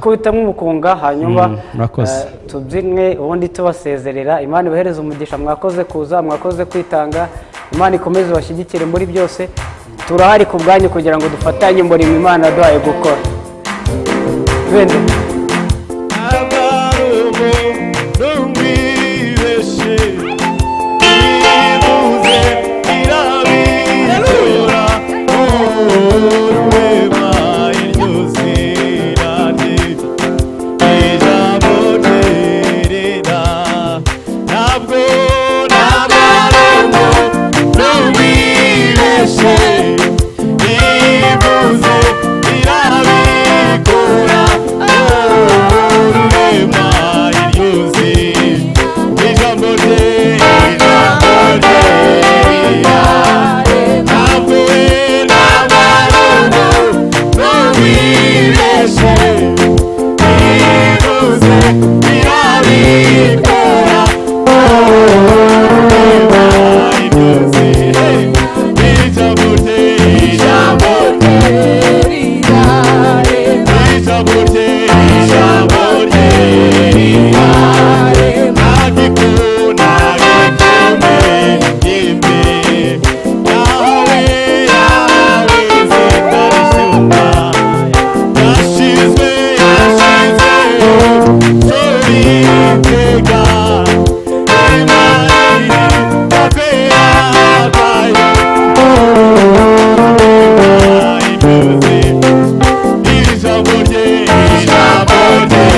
kubitamo umukunga hanyuma Mm, murakoze. eh, tubyinwe ubundi tubasezerera imana ibahereze umugisha mwakoze kuza mwakoze kwitanga imana ikomeze ibashyigikire muri byose turahari ku bwanyu kugira ngo dufatanye umurimo imana yaduhaye gukora bene abarumu n'umwibeshe ibuze irabitura urwema iryoze irane ijambo ryerera ntabwo n'abarumu n'umwibeshe ibuze irabikora Thank you. Ijambo rye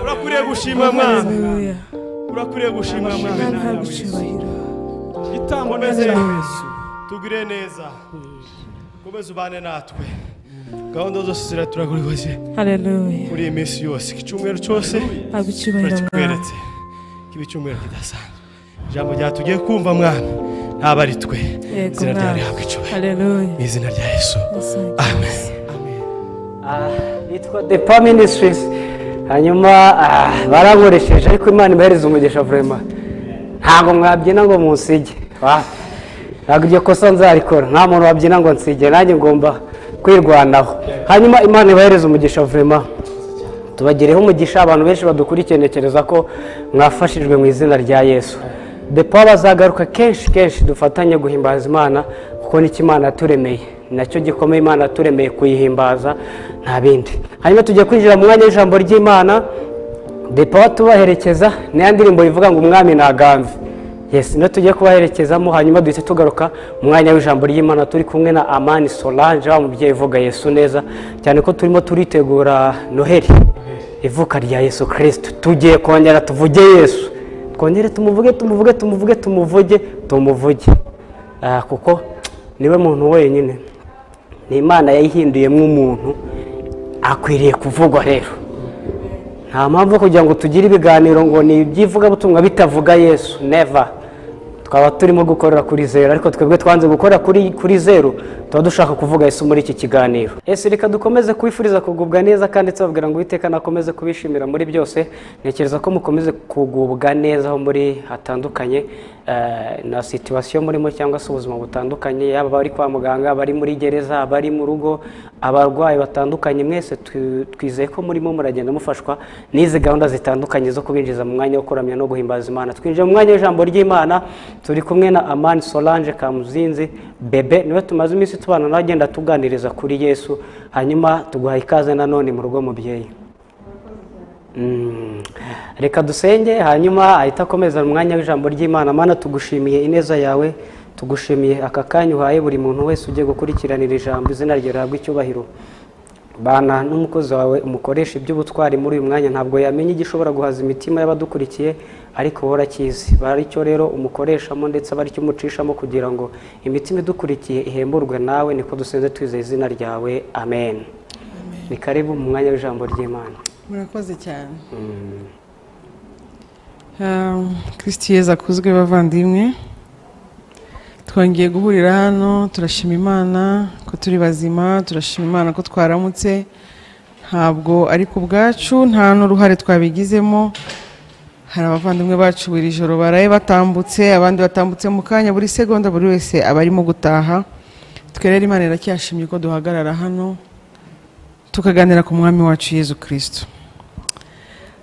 urakwiye gushima mwana Hallelujah. urakwiye gushima Mana mwana gucyubahiro itambo Yesu. neza tugire neza komeza ubane natwe gahunda zose ziraturaguhoze Hallelujah. muri iyi minsi yose iki cyumweru cyose Agucyubahiro mwana. turakikweretse kiba icyumweru kidasanzwe ijambo rya tugiye kumva mwana ntabwo ari twe Yego izina rya mwana. rihabwa icyubahiro Hallelujah. mu izina rya yesu Yes, amen Ah, yitwa depa minisitirizi hanyuma ah, barankoresheje ariko imana ibahereza umugisha vurema ntabwo mwabyina ngo munsige wa- ntabwo iryo kosa nzarikora nta muntu wabyina ngo nsige nanjye ngomba kwirwanaho hanyuma imana ibahereza umugisha vurema tubagireho umugisha abantu benshi badukurikiye ntekereza ko mwafashijwe mu izina rya yesu depo bazagaruka kenshi kenshi dufatanye guhimbaza imana kuko nicyo imana yaturemeye Ni nacyo gikomeye imana yaturemeye kuyihimbaza nta bindi hanyuma tujya kwinjira mu mwanya w'ijambo ry'imana depo batubaherekeza niya ndirimbo ivuga ngo umwami ntaganze yes niyo tujye kubaherekezamo hanyuma duhita tugaruka mu mwanya w'ijambo ry'imana turi kumwe na amani solange wa mubyeyi uvuga yesu neza cyane ko turimo turitegura noheli ivuka rya yesu kirisito tugiye kongera tuvuge yesu twongere tumuvuge tumuvuge tumuvuge tumuvuge tumuvuge Ah, kuko niwe muntu wenyine ni imana yayihinduyemo umuntu akwiriye kuvugwa rero nta mpamvu yo kugira ngo tugire ibiganiro ngo ni iby'ivugabutumwa bitavuga yesu neva twaba turimo gukorera kuri zeru ariko twebwe twanze gukorera kuri kuri zeru tuba dushaka kuvuga yesu muri iki kiganiro ese reka dukomeze kubifuriza kugubwa neza kandi tubabwira ngo uwiteka nakomeze kubishimira muri byose ntekereza ko mukomeze kugubwa neza aho muri hatandukanye eh, na situwasiyo murimo cyangwa se ubuzima butandukanye yaba abari kwa muganga abari muri gereza abari mu rugo abarwayi batandukanye mwese tu- twizeye ko murimo muragenda mufashwa n'izi gahunda zitandukanye zo kubinjiza mu mwanya wo kuramya no guhimbaza imana twinjiye mu mwanya w'ijambo ry'imana turi kumwe na amani solange kamuzinzi bebe niwe tumaze iminsi tubana nawe agenda tuganiriza kuri yesu hanyuma tuguha ikaze nanone mu rugo mubyeyi Mm. reka dusenge hanyuma ahita akomeza mu mwanya w'ijambo ry'imana mana tugushimiye ineza yawe tugushimiye aka kanya uhaye buri muntu wese ugiye gukurikiranira ijambo izina rye rihabwa icyubahiro bana n'umukozi wawe umukoresha iby'ubutwari muri uyu mwanya ntabwo yamenya igishobora guhaza imitima y'abadukurikiye ariko wowe urakizi baricyo rero umukoreshamo ndetse abaricyo umucishamo kugira ngo imitima idukurikiye ihemburwe nawe niko dusenze twizeye izina ryawe amen ni karibu mu mwanya w'ijambo ry'imana murakoze cyane Um, kristi yezu akuzwe bavandimwe twongeye guhurira hano turashima imana ko turi bazima turashima imana ko twaramutse ntabwo ari ku bwacu nta n'uruhare twabigizemo hari abavandimwe bacu buri joro baraye batambutse abandi batambutse mu kanya buri segonda buri wese aba arimo gutaha twe rero imana iracyashimye ko duhagarara hano tukaganira ku mwami wacu yezu kirisito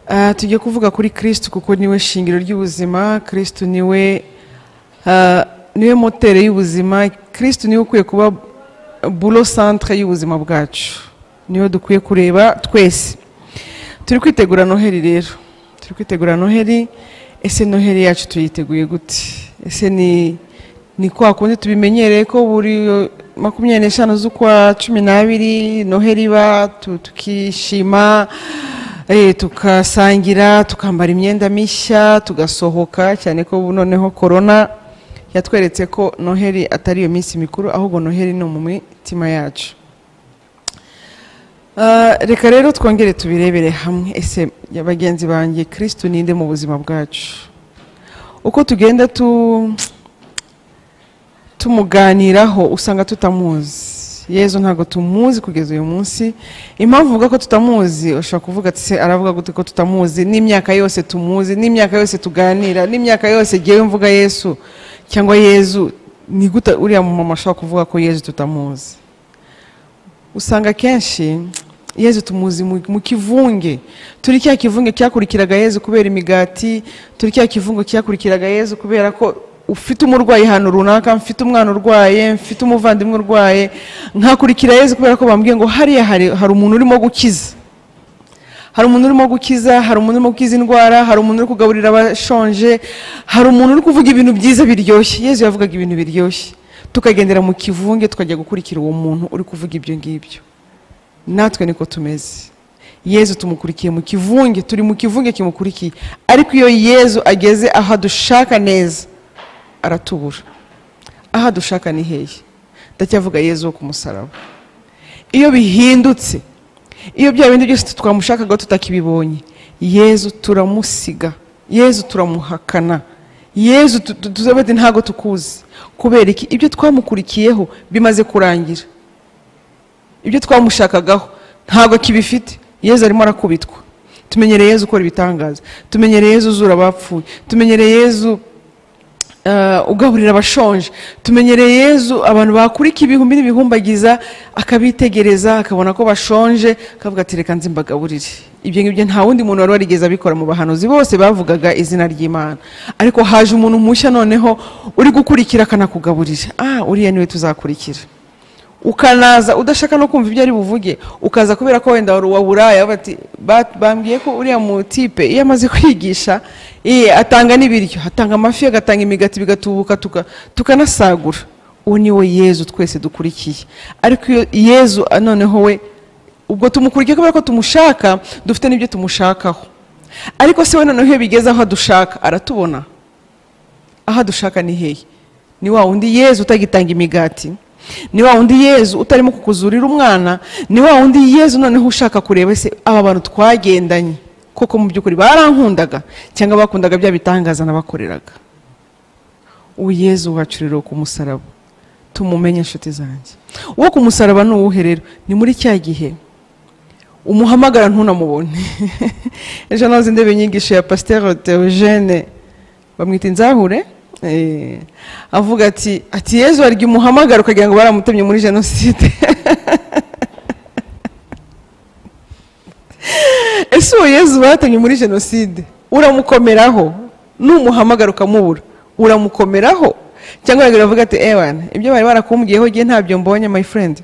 Ah, tujye kuvuga kuri kirisito kuko niwe shingiro ry'ubuzima kirisito niwe ah, niwe moteri y'ubuzima kirisito niwe ukwiye kuba bulo santire y'ubuzima bwacu niwe dukwiye kureba twese turi kwitegura noheli rero turi kwitegura noheli ese noheli yacu tuyiteguye gute ese ni ni kwa kundi tubimenyereye ko buri makumyabiri n'eshanu z'ukwa cumi n'abiri noheli iba tu- tukishima eh, tukasangira tukambara imyenda mishya tugasohoka cyane ko ubu noneho korona yatweretse ko noheli atari iyo minsi mikuru ahubwo noheli ni mu mitima yacu Ah, reka rero twongere tubirebere hamwe ese ya bagenzi banjye kristo ninde mu buzima bwacu uko tugenda tu tumuganiraho usanga tutamuzi yezu ntabwo tumuzi kugeza uyu munsi impamvu uvuga ko tutamuzi ushobora kuvuga ati se aravuga gute ko tutamuzi n'imyaka yose tumuzi n'imyaka yose tuganira n'imyaka yose ngewe mvuga yesu cyangwa yezu ni gute uriya mumama ashobora kuvuga ko yezu tutamuzi usanga kenshi yezu tumuzi mu mu kivunge turi cya kivunge cyakurikiraga yezu kubera imigati turi cya kivunge cyakurikiraga yezu kubera ko ufite umurwayi ahantu runaka mfite umwana urwaye mfite umuvandimwe urwaye nkakurikira yezu kubera ko bambwiye ngo hariya hari hari umuntu urimo gukiza hari umuntu urimo gukiza hari umuntu urimo gukiza indwara hari umuntu uri kugaburira abashonje hari umuntu uri kuvuga ibintu byiza biryoshye yezu yavugaga ibintu biryoshye tukagendera mu kivunge tukajya gukurikira uwo muntu uri kuvuga ibyo ngibyo natwe niko tumeze yezu tumukurikiye mu kivunge turi mu kivunge kimukurikiye ariko iyo yezu ageze aho adushaka neza aratubura aho adushaka ni hehe ndacyavuga yezu wo ku musaraba iyo bihindutse iyo bya bindi byose twamushakaga tutakibibonye yezu turamusiga yezu turamuhakana yezu tu- tu- tuzabe tuti ntabwo tukuzi kubera iki ibyo twamukurikiyeho bimaze kurangira ibyo twamushakagaho ntabwo kibifite yezu arimo arakubitwa tumenyereye yezu ukora ibitangaza tumenyereye yezu uzura abapfuye tumenyereye yezu eh, ugaburira abashonje tumenyereye yezu abantu bakurika ibihumbi n'ibihumbagiza akabitegereza akabona ko bashonje akavuga ati reka nzi mbagaburire ibyo ngibyo nta wundi muntu wari warigeze abikora mu bahanuzi bose bavugaga izina ry'imana ariko haje umuntu mushya noneho uri gukurikira akanakugaburira ah uriya niwe tuzakurikira ukanaza udashaka no kumva ibyo ari buvuge ukaza kubera ko wenda wari uwa buraya bati ba- bambwiye ko uriya mutipe iyo amaze kwigisha eh, atanga n'ibiryo atanga amafi agatanga imigati bigatubuka tuka- tukanasagura uwo ni we yezu twese dukurikiye ariko iyo yezu ah, noneho we ubwo tumukurikiye kubera ko tumushaka dufite n'ibyo tumushakaho ariko se we noneho iyo bigeze aho adushaka aratubona aho dushaka ni hehe ni wa wundi yezu utagitanga imigati ni wa wundi yezu utarimo kukuzurira umwana ni wa wundi yezu noneho ushaka kureba se aba bantu twagendanye koko mu by'ukuri barankundaga cyangwa bakundaga bya bitangaza nabakoreraga ubu yezu wacu rero ku musaraba tumumenye inshuti zanjye uwo ku musaraba ni uwuhe rero ni muri cya gihe umuhamagara ntunamubone ejo nahoze ndeba inyigisho ya pasiteri teogene bamwita inzahure eh, avuga ati ati yezu warya umuhamagara ukagira ngo baramutemye muri jenoside ese uwo yezu batemye muri jenoside uramukomeraho numuhamagara ukamubura uramukomeraho cyangwa yagera avuga ati ewana ibyo bari barakumbwiyeho ngiye ntabyo mbonye my friend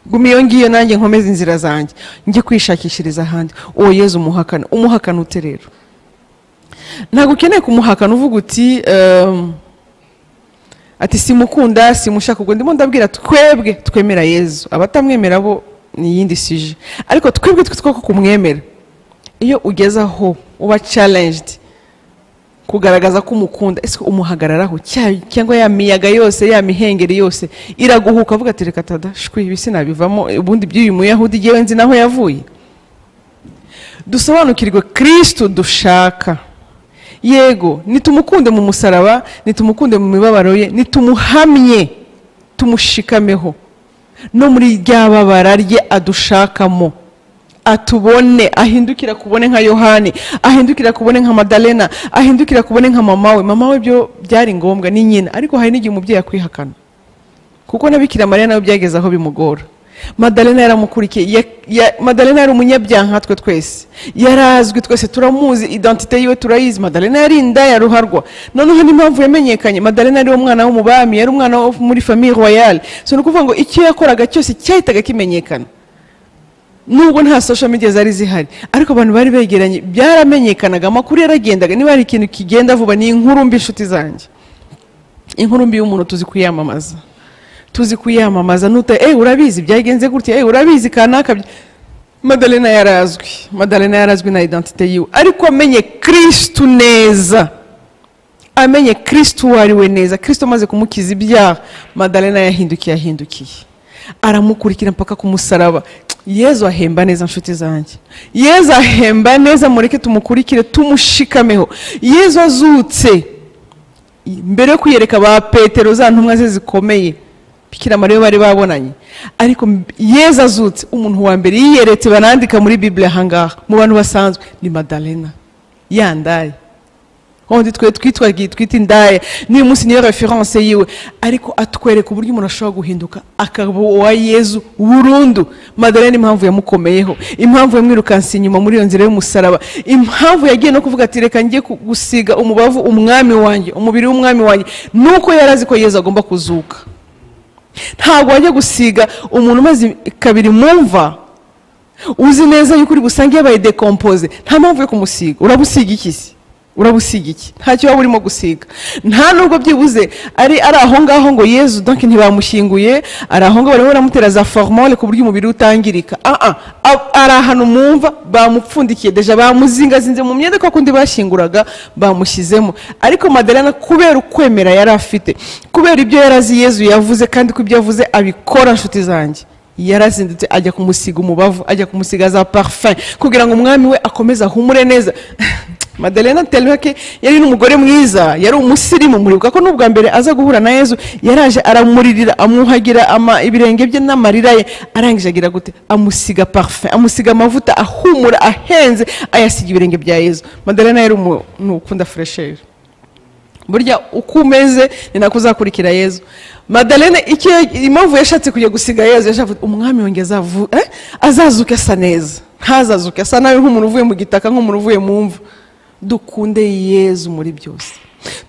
guma iyo ngiyo nanjye nkomeze inzira zanjye njye kwishakishiriza ahandi uwo yezu umuhakana umuhakana ute rero ntabwo ukeneye kumuhakana uvuga uti ehm, ati simukunda simushaka ubwo ndimo ndabwira twebwe twemera yezu abatamwemera bo ni iyindi sije ariko twebwe twe two kumwemera iyo ugeze aho uba challenged kugaragaza ko umukunda ese umuhagararaho cya- cyangwa ya miyaga yose ya mihengeri yose iraguhuka avuga ati reka tada shwi ibi sinabivamo ubundi by'uyu muyahudi ngewe nzi naho yavuye dusobanukirwe kirisitu dushaka yego nitumukunde mu musaraba nitumukunde mu mibabaro ye nitumuhamye tumushikameho no muri rya babara rye adushakamo atubone ahindukira kubone nka yohani ahindukira kubone nka madalena ahindukira kubone nka mama we mama we byo byari ngombwa ni nyina ariko hari n'igihe umubyeyi akwihakana kuko na bikira mariya nawe byageze aho bimugora madalena yaramukurikiye ya- ya- madalena yari umunyabyaha nkatwe twese yarazwi twese turamuzi identite yiwe turayizi madalena yari indaya ruharwa noneho n'impamvu yamenyekanye madalena yari umwana w'umubami yari umwana wo muri famiye royale so ni ukuvuga ngo icyo yakoraga cyose cyahitaga kimenyekana nubwo nta social media zari zihari ariko abantu bari begeranye byaramenyekanaga amakuru yaragendaga niba hari ikintu kigenda vuba ni inkuru mbi inshuti zanjye inkuru mbi y'umuntu tuzi kuyamamaza tuzi kuyamamaza nuta eh urabizi byagenze gutya eh urabizi kanaka by-" madalena yarazwi madalena yarazwi na identite yiwe ariko amenye kristu neza amenye kristu uwo ari we neza kristu amaze kumukiza ibyaha madalena yahindukiye yahindukiye aramukurikira mpaka ku musaraba yezu ahemba neza nshuti zanjye yezu ahemba neza mureke tumukurikire tumushikameho yezu azutse mbere yo kwiyereka ba petero za ntumwa ze zikomeye bikira mariya bari babonanye ariko m- yezu azutse umuntu wa mbere yiyeretse banandika muri bibiri ahangaha mu bantu basanzwe ni madalena yandaye wundi twe twitwa twita indaya n'uyu munsi niyo reference yiwe ariko atwereka uburyo umuntu ashobora guhinduka akaba uwa yezu burundu madalena impamvu yamukomeyeho impamvu yamwirukanse inyuma muri iyo nzira y'umusaraba impamvu yagiye no kuvuga ati reka njye ku- gusiga umubavu umwami wanjye umubiri w'umwami wanjye nuko yari azi ko yezu agomba kuzuka ntabwo wajya gusiga umuntu umaze kabiri mumva uzi neza yuko uri busange yabaye dekompoze nta mpamvu yo kumusiga urabusiga iki se urabusiga iki ntacyo waba urimo gusiga nta nubwo byibuze ari ari aho ngaho ngo yezu donke ntibamushyinguye ari aho ngaho barimo baramutera za foromone ku buryo umubiri utangirika Ah, ah, ah, ari ahantu mwumva bamupfundikiye deja bamuzingazinze mu myenda kwa kundi bashyinguraga bamushyizemo ariko madelena kubera ukwemera yari afite kubera ibyo yarazi yezu yavuze kandi ko ibyo yavuze abikora nshuti zanjye yarazindutse ajya kumusiga umubavu ajya kumusiga za parfum kugira ngo umwami we akomeze ahumure neza madelena telmake yari n'umugore mwiza yari umusirimu muribuka ko n'ubwa mbere aza guhura na yezu yaraje aramuririra amuhagira ama- ibirenge bye n'amarira ye arangije agira gute amusiga parfum amusiga amavuta ahumura ahenze ayasiga ibirenge bya yezu madelena yari umuntu ukunda furesheri burya uko umeze ni nako uzakurikira yezu madalene icyo impamvu yashatse kujya gusiga yezu yashatse umwami wanjye azavu eh? azazuke asa neza ntazazuke asa nabi nk'umuntu uvuye mu gitaka nk'umuntu uvuye mu mvu dukunde yezu muri byose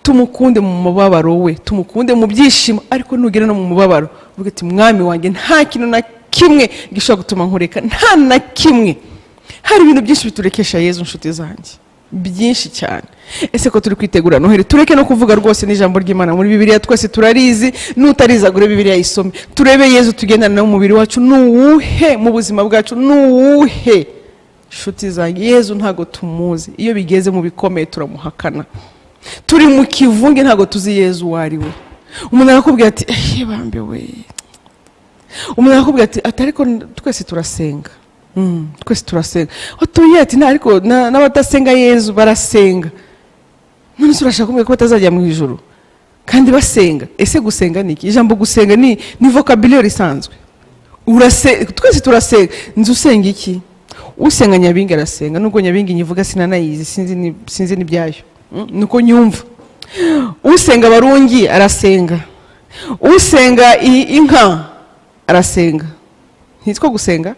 tumukunde mu mubabaro we tumukunde mu byishimo ariko nugera no mu mubabaro uvuga ati mwami wanjye nta kintu na kimwe gishobora gutuma nkureka nta na kimwe hari ibintu byinshi biturekesha yezu nshuti zanjye byinshi cyane ese ko turi kwitegura noheli tureke no kuvuga rwose n'ijambo ry'imana muri bibiriya twese turarizi n'utarizagure bibiriya isome turebe yezu tugendana nawe umubiri wacu nuwuhe mu buzima bwacu nuwuhe nshuti zanjye yezu ntabwo tumuzi iyo bigeze mu bikomeye turamuhakana turi mu kivunge ntabwo tuzi yezu uwo ari we umuntu arakubwira ati ehe bambe we umuntu arakubwira ati ati ariko twese turasenga Mm, twese turasenga utuye ati nta ariko na- n'abadasenga yezu barasenga none se urashaka kumbwira ko batazajya mu ijoro kandi basenga ese gusenga ni iki ijambo gusenga ni ni vocabulaire isanzwe urase twese turasenga nzi usenga iki usenga nyabingi arasenga nubwo nyabingi nyivuga sinanayizi sinzi ni- sinzi n'ibyayo Mm, nuko nyumva usenga abarungi arasenga usenga i- inka arasenga ntitwo gusenga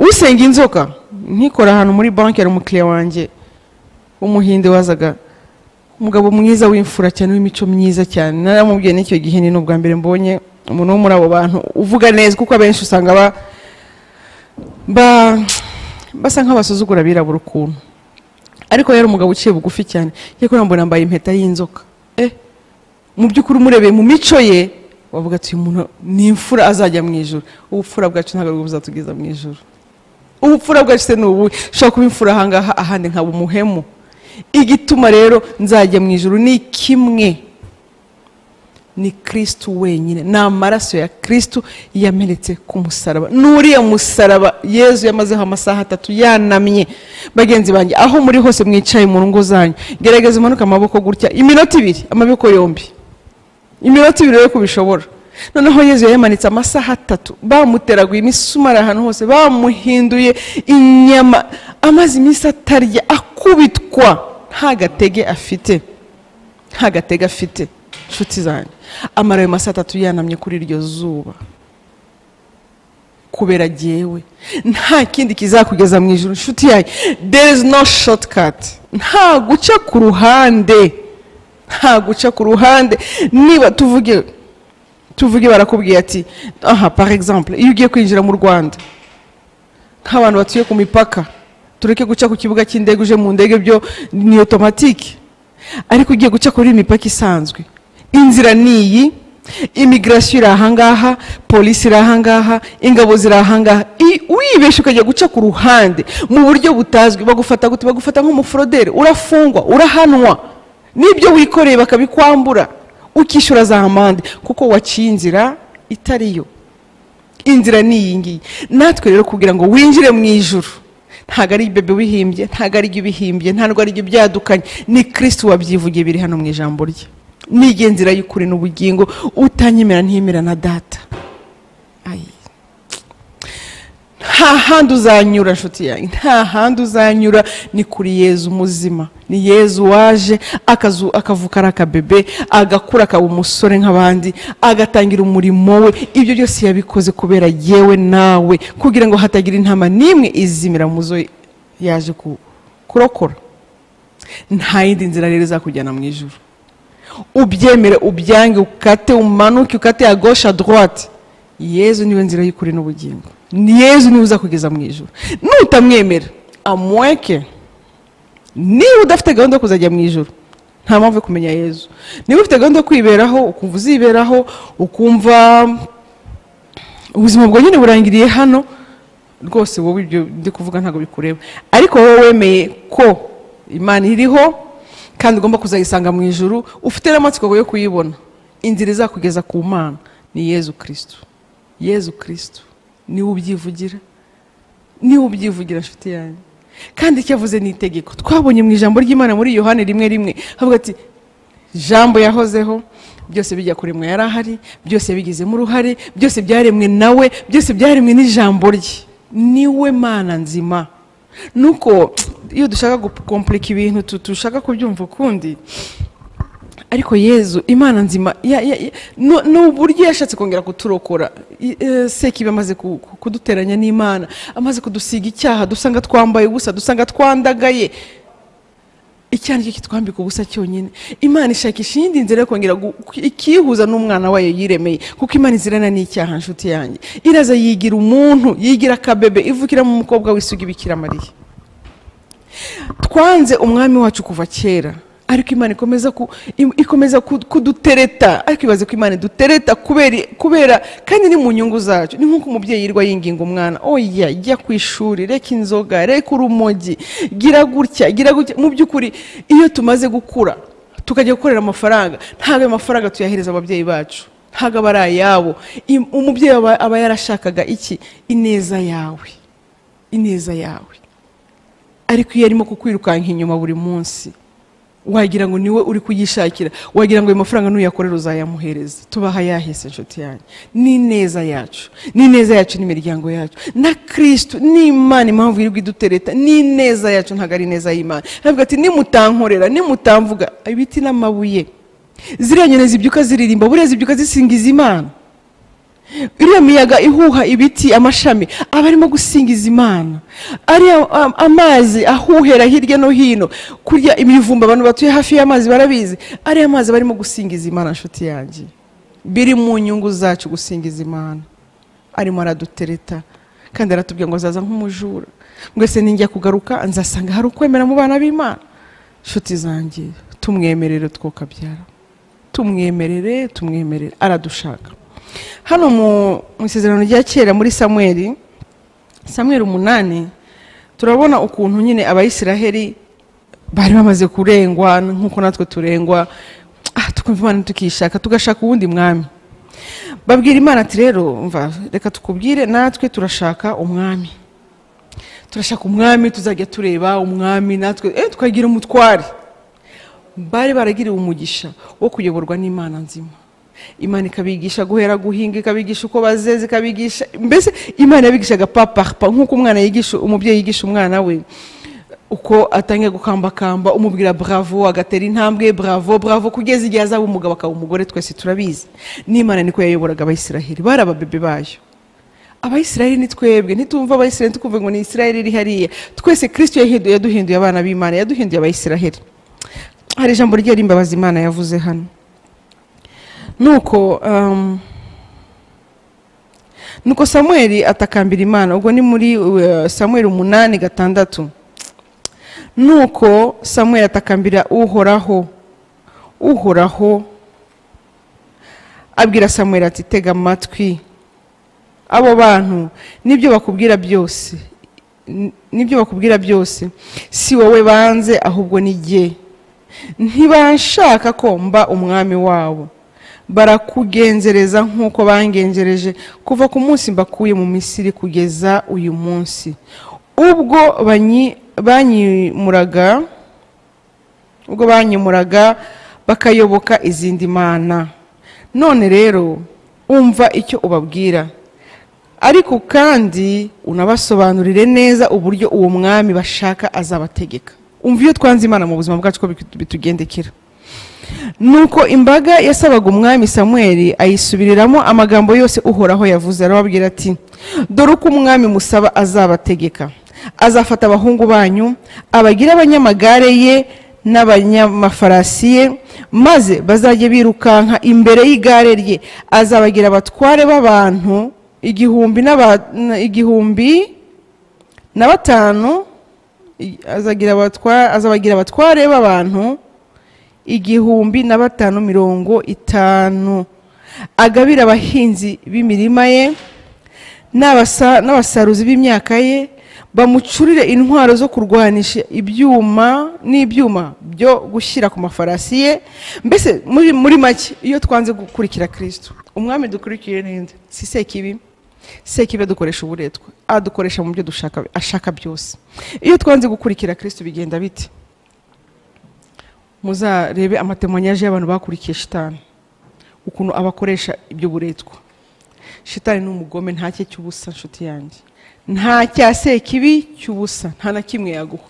usenga inzoka ntikora ahantu muri banki hari umukiriya wanjye w'umuhinde wazaga umugabo mwiza w'imfura cyane w'imico myiza cyane naramubwiye n'icyo gihe ni n'ubwa mbere mbonye umuntu wo muri abo bantu uvuga neza kuko abenshi usanga ba ba- basa nk'abasuzugura abirabura ukuntu ariko yari umugabo uciye bugufi cyane ariko urambona yambaye impeta y'inzoka eh mu by'ukuri umurebeye mu mico ye wavuga ati uyu muntu ni imfura azajya mu ijoro ubupfura bwacu ntabwo buzatugeza mu ijoro ubupfura bwacu se ni ubuhe ushobora kuba imfura ahangaha ahandi nkaba umuhemu igituma rero nzajya mu ijoro ni kimwe ni kirisitu wenyine ni amaraso ya kirisitu yamenetse ku musaraba n'uriya musaraba yezu yamazeho amasaha atatu yanamye bagenzi banjye aho muri hose mwicaye mu ngo zanyu gerageza umanuke amaboko gutya iminota ibiri amaboko yombi iminota ibiri rero ko ubishobora noneho yezu yayamanitse amasaha atatu bamuteraguye imisumari ahantu hose bamuhinduye inyama amaze iminsi atarya akubitwa nta gatege afite nta gatega afite inshuti zanjye amara ayo masaha atatu yanamye kuri iryo zuba kubera jyewe nta kindi kizakugeza mu ijoro inshuti yanjye there is no shortcut nta guca ku ruhande nta guca ku ruhande niba tuvuge tuvuge barakubwiye ati aha par exemple iyo ugiye kwinjira mu rwanda nk'abantu batuye ku mipaka tureke guca ku kibuga cy'indege uje mu ndege byo ni otomatike ariko ugiye guca kuri imipaka isanzwe inzira ni iyi imigirasiyo iri ahangaha polisi iri ahangaha ingabo ziri ahangaha I- wibeshye ukajya guca ku ruhande mu buryo butazwi bagufata gute bagufata nk'umuforoderi urafungwa urahanwa n'ibyo wikoreye bakabikwambura ukishyura za amande kuko waciye inzira itariyo inzira ni iyi ngiyi natwe rero kugira ngo winjire mu ijuru ntabwo ari bebe wihimbye ntabwo ari ibyo ubihimbye ntabwo ari ibyo byadukanye ni kirisitu wabyivugiye biri hano mu ijambo rye nige nzira y'ukuri n'ubugingo utanyemera ntiyemera na data Ayi. nta handi uzanyura nshuti yanjye nta handi uzanyura ni kuri yezu muzima ni yezu waje akazu akavuka ari akabebe agakura akaba umusore nk'abandi agatangira umurimo we ibyo byose yabikoze kubera yewe nawe kugira ngo hatagira intama n'imwe izimira mu zo yaje ku- kurokora nta yindi nzira rero izakujyana mu ijoro ubyemere ubyange ukate umanuke ukate ya gauche à droite yezu niwe nzira y'ukuri n'ubugingo ni yezu niwe uzakugeza mu ijuru nutamwemera amweke niba udafite gahunda yo kuzajya mu ijoro nta mpamvu yo kumenya yezu niba ufite gahunda yo kwiberaho ukumva uziberaho ukumva ubuzima bwawe nyine burangiriye hano rwose wowe ibyo ndi kuvuga ntabwo bikureba ariko wowe wemeye ko imana iriho kandi ugomba kuzayisanga mu ijuru ufite n'amatsiko yo kuyibona inzira izakugeza ku mana ni yezu kirisitu yezu kirisitu niwe ubyivugira niwe ubyivugira nshuti yanjye kandi icyo avuze ni itegeko twabonye mu ijambo ry'imana muri yohani rimwe rimwe havuga ati jambo yahozeho byose bijya kuremwa yari ahari byose bigizemo uruhare byose byaremwe nawe byose byaremwe n'ijambo rye niwe mana nzima nuko iyo dushaka gukompurika ibintu tu- dushaka kubyumva ukundi ariko yezu imana nzima ya- ya- ya- nu- ni uburyo yashatse kongera kuturokora I- eh, sekibi amaze ku- ku- kuduteranya n'imana amaze kudusiga icyaha dusanga twambaye ubusa dusanga twandagaye icyo ari cyo kitwambika ubusa cyonyine imana ishakisha iyindi nzira yo kongera gu- ikihuza n'umwana wayo yiremeye kuko imana izirana n'icyaha nshuti yanjye iraza yigira umuntu yigira akabebe ivukira mu mukobwa w'isugi bikira mariya twanze umwami wacu kuva kera ariko imana ikomeza ku- im- ikomeza ku- kudutereta ariko ibaze ko imana idutereta kubera kubera- kandi ni mu nyungu zacu ni nk'uko umubyeyi yirirwa yinginga umwana oya jya ku ishuri reka inzoga reka urumogi gira gutya gira gutya mu by'ukuri iyo tumaze gukura tukajya gukorera amafaranga ntabwo ayo mafaranga tuyahereza ababyeyi bacu ntabwo aba ari ayabo Im- umubyeyi aba aba yarashakaga iki ineza yawe ineza yawe ariko iyo arimo kukwirukanka inyuma buri munsi wagira ngo niwe uri kuyishakira wagira ngo ayo mafaranga nuyakorera uzayamuhereza tubaha yahise inshuti yanyu ni ineza yacu ni ineza yacu n'imiryango yacu na kirisitu ni imana impamvu yirirwa idutereta ni ineza yacu ntabwo ari ineza y'imana aravuga ati nimutankorera nimutamvuga ibiti n'amabuye ziriya nyoni zibyuka ziririmba buriya zibyuka zisingiza imana iriya miyaga ihuha ibiti amashami aba arimo gusingiza imana ariya um, amazi ahuhera hirya no hino kurya imivumba abantu batuye hafi y'amazi barabizi ariya mazi aba arimo gusingiza imana nshuti yanjye biri mu nyungu zacu gusingiza imana arimo aradutereta kandi aratubwira ngo azaza nk'umujura mwese ninjya kugaruka nzasanga hari ukwemera mu bana b'imana nshuti zanjye tumwemerere twokabyara tumwemerere tumwemerere aradushaka hano mu mu isezerano rya kera muri samweri samweri umunani turabona ukuntu nyine abayisiraheli bari bamaze kurengwa nk'uko natwe turengwa ah, tukumva imana tukishaka tugashaka uwundi mwami babwira imana ati rero umva reka tukubwire natwe turashaka umwami turashaka umwami tuzajya tureba umwami natwe eh, tukagira umutware bari baragiriwe umugisha wo kuyoborwa n'imana nzima imana ikabigisha guhera guhinga ikabigisha uko bazeza ikabigisha mbese imana yabigishaga papapa nk'uko umwana yigisha umubyeyi yigisha umwana we uko atangiye gukambakamba umubwira bravo agatera intambwe bravo bravo kugeza igihe azaba umugabo akaba umugore twese turabizi n'imana niko yayoboraga abayisiraheli bari ababebe bayo abayisiraheli ni twebwe ntitumva abayisiraheli tukumva ngo ni isiraheli iri hariya twese kirisito yahinduye yaduhinduye abana b'imana yaduhinduye abayisiraheli hari ijambo ryera imbabazi imana yavuze hano nuko um, nuko samweli atakambira imana ubwo ni muri uh, samweli umunani gatandatu nuko samweli atakambira uhoraho uhoraho abwira samweli ati tega amatwi abo bantu nibyo bakubwira byose N- nibyo bakubwira byose si wowe banze ahubwo ni jye ntibanshaka ko mba umwami wabo barakugenzereza nk'uko bangenjereje kuva ku munsi mbakuye mu misiri kugeza uyu munsi ubwo banyi- banyimuraga ubwo banyimuraga bakayoboka izindi mana none rero umva icyo ubabwira ariko kandi unabasobanurire neza uburyo uwo mwami bashaka azabategeka umva iyo twanze imana mu buzima bwacu ko bitu- bitugendekera nuko imbaga yasabaga umwami samweli ayisubiriramo amagambo yose uhoraho yavuze arababwira ati dore uko umwami musaba azabategeka azafata abahungu banyu abagire abanyamagare ye n'abanyamafarasi ye maze bazajye birukanka imbere y'igare rye azabagira abatware b'abantu igihumbi n'aba- igihumbi na batanu i- azagira abatwa- azabagira abatware b'abantu igihumbi na batanu mirongo itanu agabira abahinzi b'imirima ye n'abasa- n'abasaruzi b'imyaka ye bamucurire intwaro zo kurwanisha ibyuma n'ibyuma byo gushyira ku mafarasi ye mbese muri muri make iyo twanze gukurikira kirisito umwami dukurikiye ninde si sekibi sekibi adukoresha uburetwa adukoresha mu byo dushaka ashaka byose iyo twanze gukurikira kirisito bigenda bite muzarebe amatemanyaje y'abantu bakurikiye shitani ukuntu abakoresha ibyo buretwa shitani ni umugome nta cye cy'ubusa nshuti yanjye nta cya sekibi cy'ubusa nta na kimwe yaguha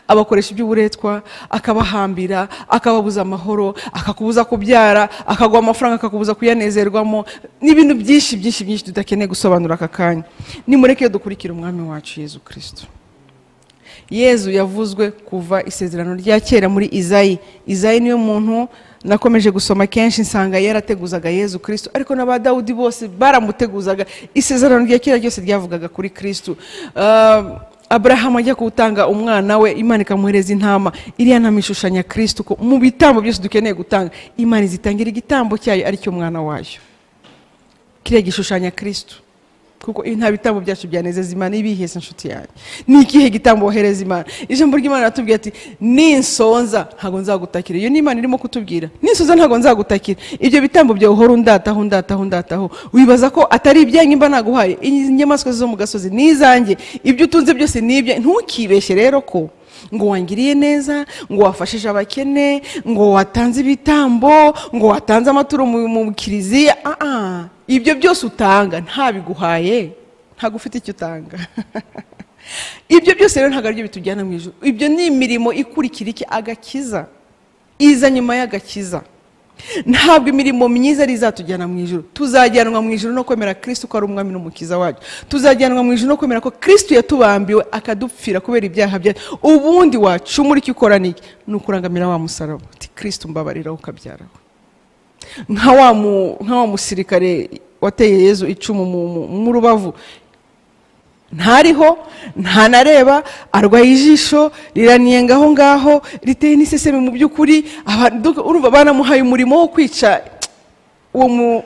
abakoresha iby'uburetwa akabahambira akababuza amahoro akakubuza kubyara akaguha amafaranga akakubuza kuyanezerwamo n'ibintu byinshi byinshi byinshi tudakeneye gusobanura aka kanya nimureke dukurikire umwami wacu yezu kirisito yezu yavuzwe kuva isezerano rya kera muri izayi izayi niyo muntu nakomeje gusoma kenshi nsanga yarateguzaga yezu kirisito ariko n'aba dawudi bose baramuteguzaga isezerano rya kera ryose ryavugaga kuri kirisito aburahamu ajya kuwutanga umwana we imana ikamuhereza intama iriya ntama ishushanya kirisito ko mu bitambo byose dukeneye gutanga imana izitangira igitambo cyayo aricyo mwana wayo kiriya gishushanyo kirisito kuko iyo nta bitambo byacu byanezeza imana ibihese inshuti yanjye ni ikihe gitambo wohereza imana ijambo ry'imana ratubwira ati ninsonza ntabwo nzagutakira iyo ni imana irimo kutubwira ninsonza ntabwo nzagutakira ibyo bitambo byawe uhora undataho undataho undataho wibaza ko atari ibyanyu mba naguhaye inyamaswa zo mu gasozi ni izanjye ibyo utunze byose ni ibya ntukibeshye rero ko ngo wangiriye neza ngo wafashije abakene ngo watanze ibitambo ngo watanze amaturo mu mu kiliziya ah ah, ibyo byose utanga ntabiguhaye ntabwo ufite icyo utanga ibyo byose rero ntabwo aribyo bitujyana mu ijoro ibyo ni imirimo ikurikira iki agakiza iza nyuma y'agakiza ntabwo imirimo myiza ari izatujyana mu ijoro tuzajyanwa mu ijoro no kwemera kirisito ko ari umwami n'umukiza wacu tuzajyanwa mu ijoro no kwemera ko kirisito yatubambiwe akadupfira kubera ibyaha byacu ubundi wacumura icyo ukora ni iki ni ukurangamira wa musaraba uti kirisito mbabariraho ukabyaraho nka wa mu- nka wa musirikare wateye yezu icumu mu- mu- mu rubavu ntariho ntanareba arwaye ijisho riraniyenga aho ngaho riteye n'iseseme mu by'ukuri aba- duk- urumva banamuhaye umurimo wo kwica uwo mu-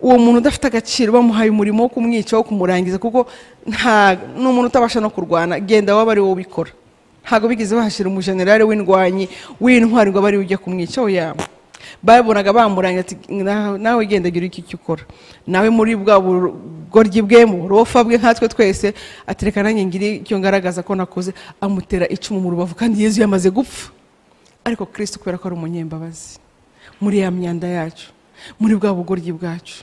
uwo muntu udafite agaciro bamuhaye umurimo wo kumwica wo kumurangiza kuko nta ni umuntu utabasha no kurwana genda waba ari wowe ubikora ntabwo bigeze bahashyira umujenerali w'indwanyi w'intwari ngo abe ariwe ujya kumwica oya babonaga bamurangira ati "Na- nawe genda gira iki icyo ukora nawe muri bwa bugoryi bwe mu burofa bwe nkatwe twese atereka nanjye ngiri icyo ngaragaza ko nakoze amutera icumu mu rubavu kandi yezu yamaze gupfa ariko kirisito kubera ko ari umunyembabazi muri ya myanda yacu muri bwa bugoryi bwacu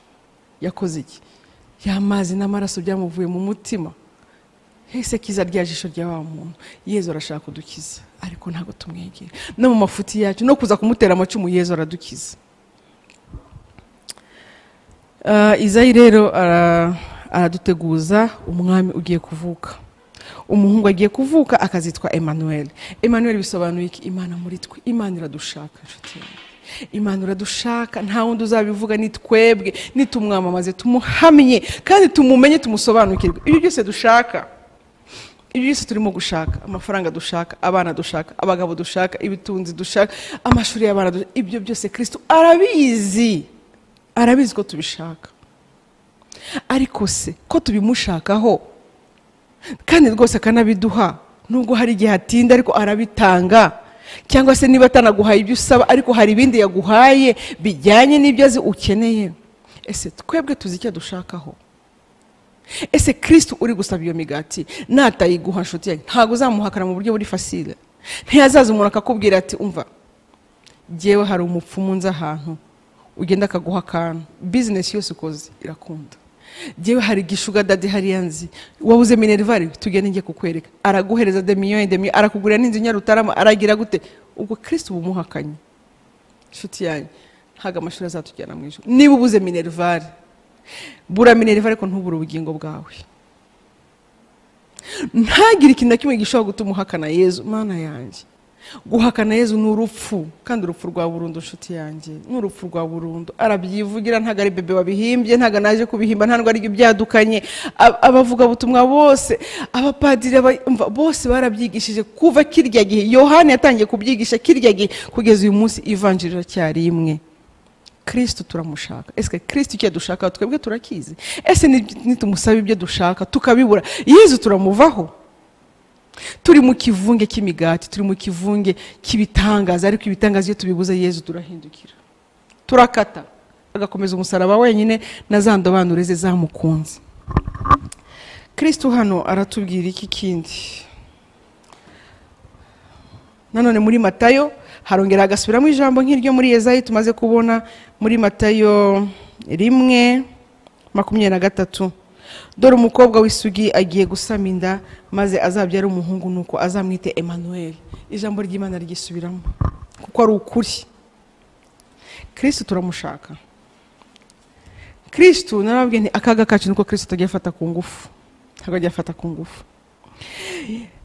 yakoze iki ya mazi n'amaraso byamuvuye mu mutima ese kiza rya jisho rya wa muntu yezu arashaka kudukiza ariko ntabwo tumwegera no mu mafuti yacu no kuza kumutera amacumu yezu aradukiza Ah, izayi rero ara- araduteguza umwami ugiye kuvuka umuhungu agiye kuvuka akazitwa emmanuel emmanuel bisobanuye iki imana muri twe imana iradushaka inshuti yanjye imana iradushaka nta wundi uzabivuga ni twebwe nitumwamamaze tumuhamye kandi tumumenye tumusobanukirwe ibyo byose dushaka ibyo byose turimo gushaka amafaranga dushaka abana dushaka abagabo dushaka ibitunzi dushaka amashuri y'abana dushaka ibyo byose kirisito arabizi arabizi ko tubishaka ariko se ko tubimushakaho kandi rwose akanabiduha nubwo hari igihe atinda ariko arabitanga cyangwa se niba atanaguhaye ibyo usaba ariko hari ibindi yaguhaye bijyanye n'ibyo azi ukeneye ese twebwe tuzi icyo dushakaho ese kirisito uri gusaba iyo migati natayiguha nshuti yanjye ntabwo uzamuhakana mu buryo buri fasire ntiyazaza umuntu akakubwira ati umva ngewe hari umupfumu nzi ahantu ugenda akaguha akantu bizinesi yose ukoze irakunda ngewe hari gishuga dadi hariya nzi wabuze minerivare tugende njye kukwereka araguhereza demiyoni demiyoni arakugurira n'inzu nyarutarama aragira gute ubwo kirisito uba umuhakanye inshuti yanjye ntabwo amashuri azatujyana mu ijoro niba ubuze minerivare bura minerivare ariko ntubure ubugingo bwawe ntagire ikintu na kimwe gishobora gutuma uhakana yezu mana yanjye guhakana yezu ni urupfu kandi urupfu rwa burundu nshuti yanjye ni urupfu rwa burundu arabyivugira ntabwo ari bebe wabihimbye ntabwo naje kubihimba ntabwo ari ibyadukanye Ab- abavugabutumwa bose abapadiri aba- umva, bose barabyigishije kuva kirya gihe yohani yatangiye kubyigisha kirya gihe kugeza uyu munsi ivanjiri iracyari imwe kirisito turamushaka ese kirisito icyo dushaka twebwe turakizi ese ni- nitumusaba ibyo dushaka tukabibura yezu turamuvaho turi mu kivunge cy'imigati turi mu kivunge cy'ibitangaza ariko ibitangaza iyo tubibuze yezu turahindukira turakata agakomeza umusaraba wenyine na za ndobanure ze zamukunze kirisito hano aratubwira iki kindi nanone muri matayo harongera agasubiramo ijambo nk'iryo muri yezayi tumaze kubona muri matayo rimwe makumyabiri na gatatu dore umukobwa w'isugi agiye gusama inda maze azabyara umuhungu nuko azamwite emmanuel ijambo ry'imana ryisubiramo kuko ari ukuri kirisito turamushaka kirisito narababwiye nti akaga kacu nuko kirisito agiye afata ku ngufu ntabwo agiye afata ku ngufu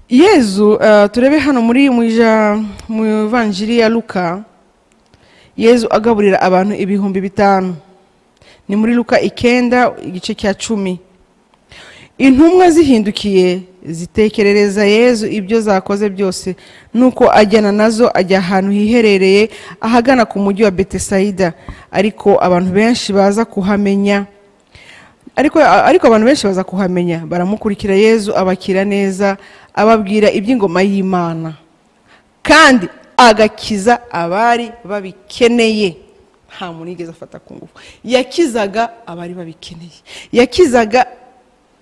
yezu eh, turebe hano muri mu ija- mu ivanjiri ya luka yezu agaburira abantu ibihumbi bitanu ni muri luka ikenda igice cya cumi intumwa zihindukiye zitekerereza yezu ibyo zakoze byose nuko ajyana nazo ajya ahantu hiherereye ahagana ku mujyi wa betesayida ariko abantu benshi baza kuhamenya ariko ariko abantu benshi baza kuhamenya baramukurikira yezu abakira neza ababwira iby'ingoma y'imana kandi agakiza abari babikeneye nta muntu yigeze afata ku ngufu yakizaga abari babikeneye yakizaga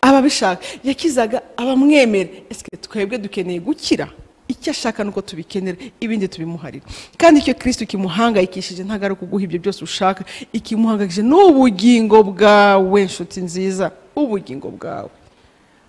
ababishaka yakizaga abamwemera ese twebwe dukeneye gukira icyo ashaka nuko tubikenera ibindi tubimuharira kandi icyo kirisito kimuhangayikishije ntabwo ari ukuguha ibyo byose ushaka ikimuhangayikishije ni ubugingo bwawe nshuti nziza ubugingo bwawe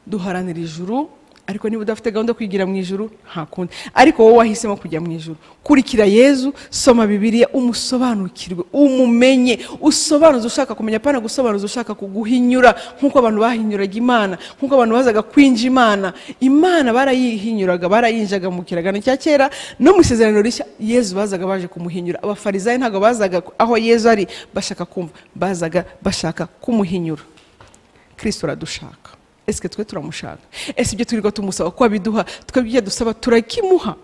duharanira ijuru ariko niba udafite gahunda yo kwigira mu ijuru nta kundi ariko wowe wahisemo kujya mu ijuru kurikira yezu soma bibiliya umusobanukirwe umumenye usobanuze ushaka kumenya apana gusobanuza ushaka kuguhinyura nk'uko abantu bahinyuraga imana nk'uko abantu bazaga kwinja imana imana barayihinyuraga barayinjaga mu kiragano cya kera no mu isezerano rishya yezu bazaga baje kumuhinyura abafarizayi ntabwo bazaga aho yezu ari bashaka kumva bazaga bashaka kumuhinyura kirisito aradushaka ese twe turamushaka ese ibyo twirirwa tumusaba ko abiduha twebwe ibyo dusaba turakimuha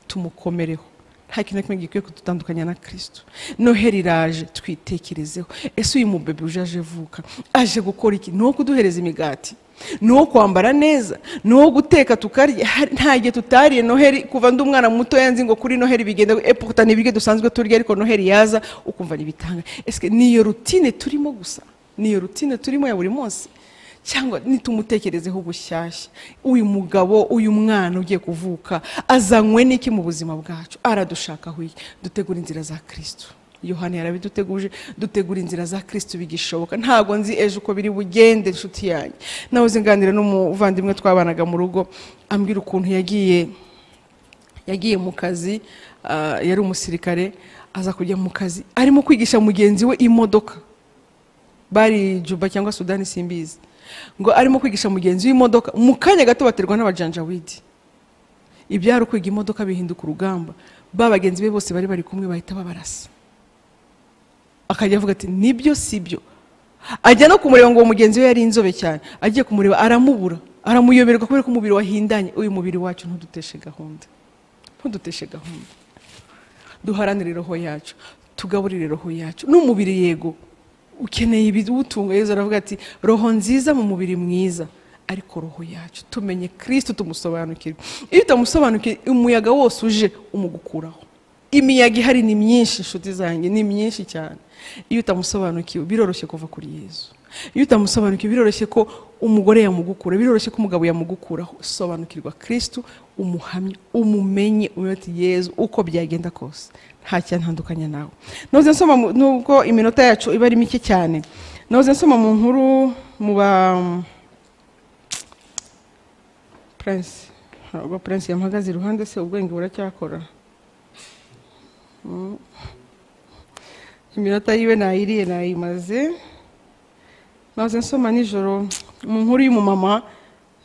tumukomereho nta kintu na kimwe gikwiye kudutandukanya na kirisito noheli iraje twitekerezeho ese uyu mubebe uje aje avuka aje gukora iki ni uwo kuduhereza imigati ni uwo kwambara neza ni uwo guteka tukarya Hari- nta gihe tutariye noheli kuva ndi umwana muto yanzi ngo kuri noheli bigenda eputa ni ibiryo dusanzwe turya ariko noheli yaza ukumva ntibitanga ese niyo rutine turimo gusa niyo rutine turimo ya buri munsi cyangwa nitumutekerezeho ubushyashya uyu mugabo uyu mwana ugiye kuvuka azanywe n'iki mu buzima bwacu aradushakaho iki dutegura inzira za kirisito yohani yarabiduteguje dutegura inzira za kirisito bigishoboka ntabwo nzi ejo uko biri bugende inshuti yanjye nawe uzinganira n'umuvandimwe twabanaga mu rugo ambwira ukuntu yagiye yagiye mu kazi ah, yari umusirikare aza kujya mu kazi arimo kwigisha mugenzi we imodoka bari juba cyangwa sudani simbizi ngo arimo kwigisha mugenzi w'imodoka mu kanya gato baterwa n'abajanjawidi ibyari ukwiga imodoka bihinduka urugamba ba bagenzi be bose bari bari kumwe bahita babarasa akajya avuga ati nibyo si byo ajya no kumureba ngo uwo mugenzi we yari inzobe cyane agiye kumureba aramubura aramuyoberwa kubera ko umubiri wahindanye uyu mubiri wacu ntuduteshe gahunda ntuduteshe gahunda duharanire roho yacu tugaburire roho yacu n'umubiri yego ukeneye ibiwutunga yezu aravuga ati roho nziza mu mubiri mwiza ariko roho yacu tumenye kirisito tumusobanukirwe iyo utamusobanukiwe umuyaga wose uje umugukuraho imiyaga ihari ni myinshi inshuti zanjye ni myinshi cyane iyo utamusobanukiwe biroroshye kuva kuri yezu iyo utamusobanukiwe biroroshye ko umugore yamugukura biroroshye ko umugabo yamugukuraho sobanukirwa kirisito umuhamye umumenye umenye ati yezu uko byagenda kose nta cyantandukanya nawe noze nsoma mu- nubwo iminota yacu iba ari mike cyane noze nsoma mu nkuru mu ba prince ntabwo prince yamuhagaze iruhande se ubwenge buracyakora Mm. iminota yiwe nayiriye nayimaze noze nsoma nijoro mu nkuru y'umumama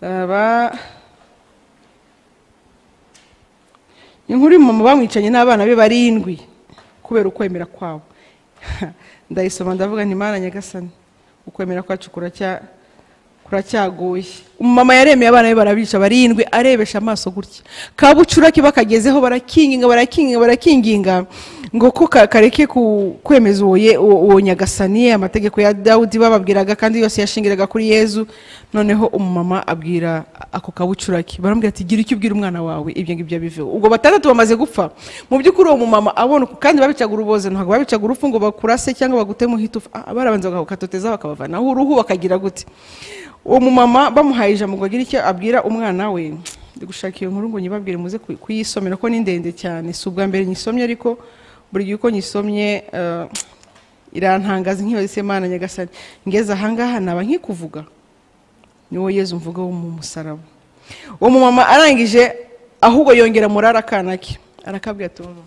eh, ba inkuru uyu mama bamwicanye n'abana be barindwi kubera ukwemera kwabo ndayisoma ndavuga nti mwana nyagasani ukwemera kwacu kuracya kuracyaguye umumama yaremeye abana be barabica barindwi arebesha amaso gutya kabucura bakagezeho barakinginga barakinginga barakinginga ngo ko ka- kareke ku- kwemeza uwo ye- uwo uwo nyagasani amategeko ya dawudi bababwiraga kandi yose yashingiraga kuri yezu noneho umumama abwira ako kabucurake baramubwira ati gira icyo ubwira umwana wawe ibyo ngibyo biveho ubwo batandatu bamaze gupfa mu by'ukuri uwo mumama abona uko- kandi babicaga uruboze ntabwo babicaga urupfu ngo bakurase cyangwa bagutemu hitufa barabanza bakatoteza bakabavanaho uruhu bakagira gute uwo mumama bamuhaye ijambo ngo agire icyo abwira umwana we ndi gushaka iyo nkuru ngo nyibabwire muze kuy- kuyisomera ko ni ndende cyane si ubwa mbere nyisomye ariko buri gihe uko nyisomye eh, irantangaza nk'iyo Mana nyagasani ngeze ahangaha naba nkikuvuga niwo yezu mvuga wo mu musaraba uwo mumama arangije ahubwo yongera murara akana ke arakabwira ati "Mama,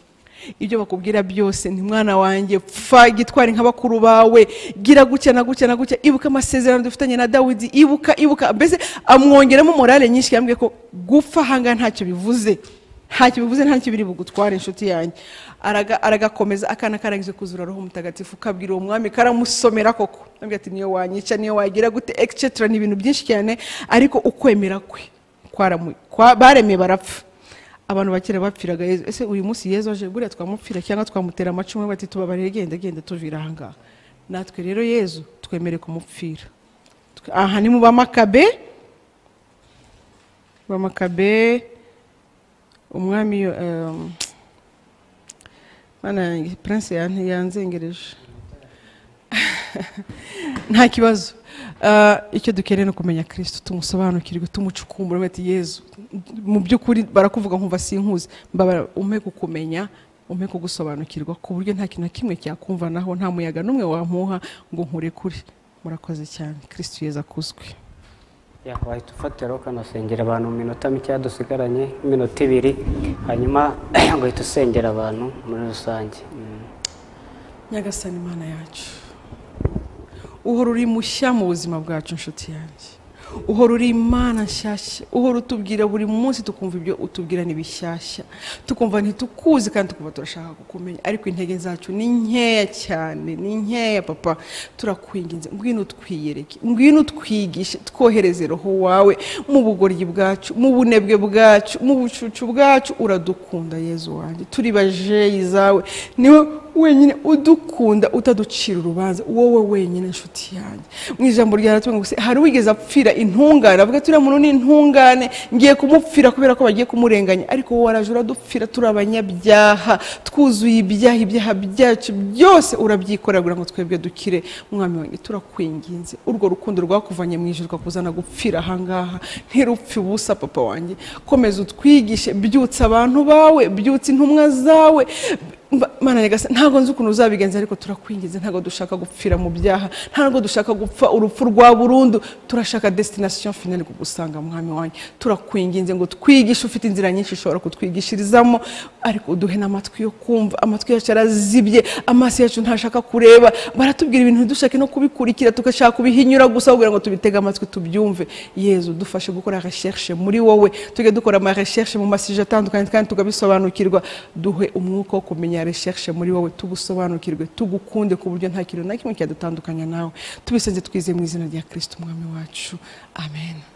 ibyo bakubwira byose ni mwana wanjye pfa gitwari nka bakuru bawe gira gutya na gutya na gutya ibuka amasezerano dufitanye na dawidi ibuka ibuka mbese amwongeramo morale nyinshi yambwiye ko gupfa ahangaha ntacyo bivuze ntacyo bivuze ntacyo biri bugutware inshuti yanjye Araga- aragakomeza akana karangije kuzura roho mutagatifu kabwira uwo mwami karamusomera koko ambwira ati niyo wanyica niyo wagira gute etc ni ibintu byinshi cyane ariko ukwemera kwe kwaramu- kwa- baremeye barapfa abantu bakera bapfiraga yezu ese uyu munsi yezu aje buriya twamupfira cyangwa twamutera amacumu bati tubabarire genda genda tuvira ahangaha natwe rero yezu twemere kumupfira Twe- aha ni mu bamakabe bamakabe umwami yo- em, mana yanjye prince yan- yanzengereje nta kibazo Ah, icyo dukeneye ni ukumenya kirisito tumusobanukirwe tumucukumbura bati yezu mu by'ukuri barakuvuga nkumva sinkuzi mbabara umpe kukumenya umpe kugusobanukirwa ku buryo nta kintu na kimwe cyakumvanaho nta muyaga n'umwe wampuha ngo nkurekure murakoze cyane kirisito yeza akuzwe wahita ufatira ukanasengera abantu mu minota mikeya dusigaranye nk'iminota ibiri hanyuma ugahita usengera abantu muri rusange Mm. nyagasani imana yacu uhora uri mushya mu buzima bwacu inshuti yanjye uhora uri imana nshyashya uhora utubwira buri munsi tukumva ibyo utubwira ni bishyashya tukumva ntitukuzi kandi tukumva turashaka kukumenya ariko intege zacu ni nkeya cyane ni nkeya papa turakwinginze ngwino twiyereke ngwino twigishe twohereze roho wawe mu bugoryi bwacu mu bunebwe bwacu mu bucucu bwacu uradukunda yezu wanjye turi bajeyi zawe niwe wenyine udukunda utaducira urubanza wowe wenyine nshuti yanjye mu ijambo rya ngo se hari uwigeze apfira intungane avuga turiya muntu ni intungane ngiye kumupfira kubera ko bagiye kumurenganya ariko wowe waraje uradupfira turi abanyabyaha twuzuye ibyaha ibyaha byacu byose urabyikorera kugira ngo twebwe dukire mwami wanjye turakwinginze urwo rukundo rwakuvanye mu ijuru rwakuzana gupfira ahangaha ntirupfe ubusa papa wanjye komeza utwigishe byutsa abantu bawe byutsa intumwa zawe Mba- Mana nyagasani ntabwo nzi ukuntu uzabigenza ariko turakwingiza ntabwo dushaka gupfira mu byaha ntabwo dushaka gupfa urupfu rwa burundu turashaka destination finale kugusanga mwami wanjye turakwinginze ngo twigishe ufite inzira nyinshi ushobora kutwigishirizamo ariko uduhe n'amatwi yo kumva amatwi yacu arazibye amaso yacu ntashaka kureba baratubwira ibintu ntidushake no kubikurikira tugashaka kubihinyura gusa kugira ngo tubitege amatwi tubyumve yezu dufashe gukora recherche muri wowe tujye dukora ama recherche mu masije atandukanye kandi tugabisobanukirwa duhe umwuka wo kumenya recherche muri wowe tugusobanukirwe tugukunde ku buryo nta kintu na kimwe cyadutandukanya nawe tubisenze twizeye mu izina rya kirisito umwami wacu amen